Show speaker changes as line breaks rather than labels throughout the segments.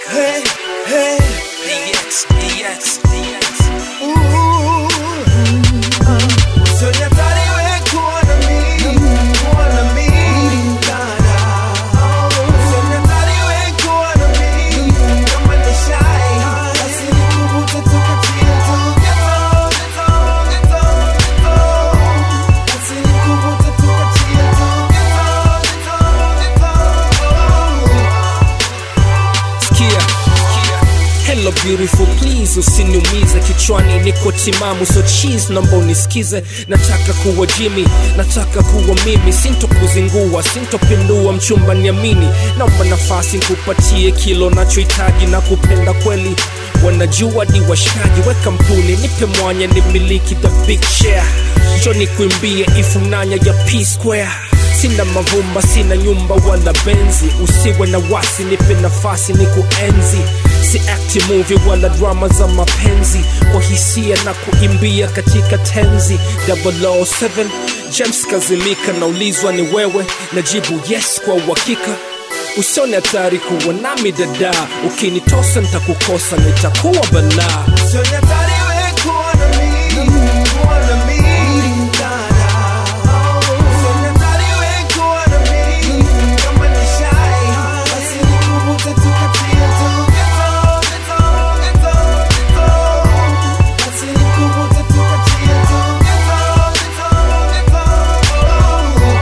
Hey, hey,
DX, DX, DX.
ooh. Sonia tari we kuwa na mi, kuwa na mi, dada. Sonia tari we kuwa na mi, kama ni shy. Basi nikuvute tukatie tu, geto, geto, geto, geto. Basi nikuvute tukatie tu, geto, geto, geto.
Sikia, hello beautiful please usiniumize kichwani niko timamu so cheese naomba unisikize nataka kuwa jimmy nataka kuwa mimi sintokuzingua sintopindua mchumba niamini naomba nafasi nkupatie kilo nachohitaji na kupenda kweli wanajua ni washikaji we kampuni nipe mwanya ni miliki the big share njo nikuimbie ifunanya ya p square sina mavumba sina nyumba wala benzi usiwe na wasi nipe nafasi ni kuenzi si acti movie wala drama za mapenzi kwa hisia na kuimbia katika tenzi 007 james kazimika naulizwa ni wewe najibu yes kwa uhakika usione hatari kuwa nami dada ukinitosa nitakukosa nitakuwa balaa
Sonia tari we kuwa na mi, kuwa na mi, dada. Sonia tari we kuwa na mi, kama ni shy. Basi nikuvute tukatie tu, geto, geto, geto, geto. Basi nikuvute tukatie tu, geto, geto, geto.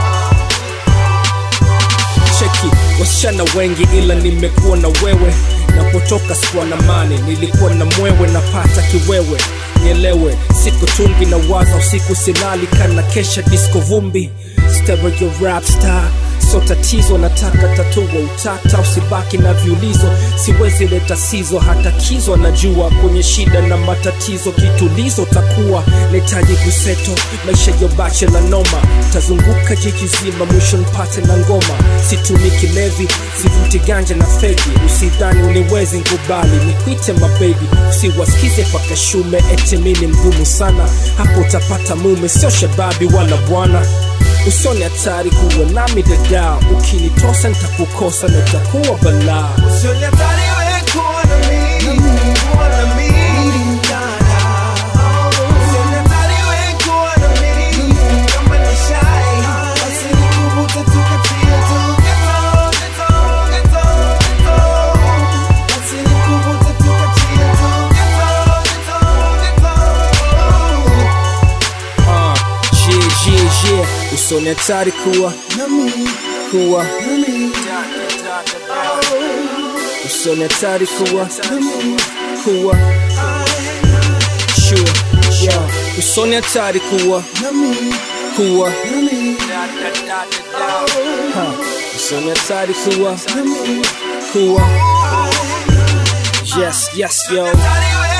cheki wasichana wengi ila nimekuwa na wewe napotoka sikuwa na mane nilikuwa na mwewe napata kiwewe nielewe siku tungi na waza usiku silali kana kesha disco vumbi stereo rap star so tatizo nataka tatua utata usibaki na viulizo siwezi leta sizo hata kizo najua kwenye shida na matatizo kitulizo takuwa nahitaji kuseto maisha ya bachela noma tazunguka jiji zima mwisho nipate na ngoma situmi kilevi sivuti ganja na fegi usidhani uniwezi nkubali nikwite mabebi usiwasikize paka shume eti mini mgumu sana hapo utapata mume sio shababi wala bwana usoni hatari kuwa nami dada ukinitosa nitakukosa na itakuwa balaa
Sonia tari we kuwa na mi, kuwa na mi, dada. Sonia tari we kuwa na mi, kama ni shy. Basi nikuvute tukatie tu, geto, geto, geto, geto. Basi nikuvute tukatie tu, geto, geto, geto.
Ah, yeah, yeah, yeah. usoni hatari kuwa
Na mi,
kuwa
na mi,
usoni hatari kuwa
na mi,
kuwa sure yeah. usoni hatari kuwa
na mi,
kuwa
na mi,
ha. usoni hatari kuwa
na mi.
kuwa yes yes yo
Tari we